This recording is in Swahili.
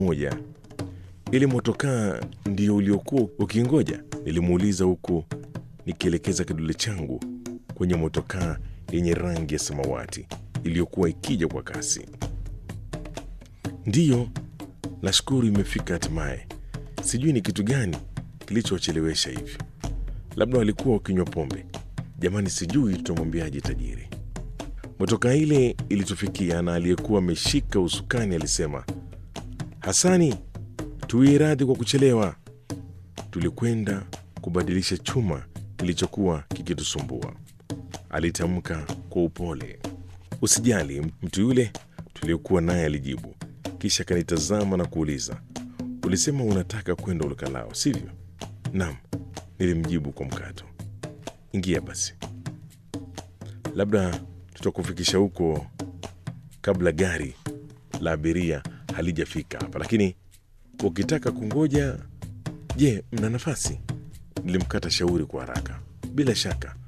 moja. Ile motokaa ndio uliokuwa ukingoja? Nilimuuliza huku nikielekeza kidole changu kwenye motokaa yenye rangi ya samawati iliyokuwa ikija kwa kasi. Ndiyo, nashukuru imefika hatimaye. Sijui ni kitu gani kilichochelewesha hivi. Labda walikuwa wakinywa pombe. Jamani, sijui tutamwambiaje tajiri. Motokaa ile ilitufikia na aliyekuwa ameshika usukani alisema, Hasani, tuwie radhi kwa kuchelewa. Tulikwenda kubadilisha chuma kilichokuwa kikitusumbua, alitamka kwa upole. Usijali, mtu yule tuliokuwa naye alijibu, kisha akanitazama na kuuliza, ulisema unataka kwenda Ulukalao, sivyo? Naam, nilimjibu kwa mkato. Ingia basi, labda tutakufikisha huko kabla gari la abiria halijafika hapa, lakini ukitaka kungoja, je, mna nafasi? Nilimkata shauri kwa haraka. Bila shaka,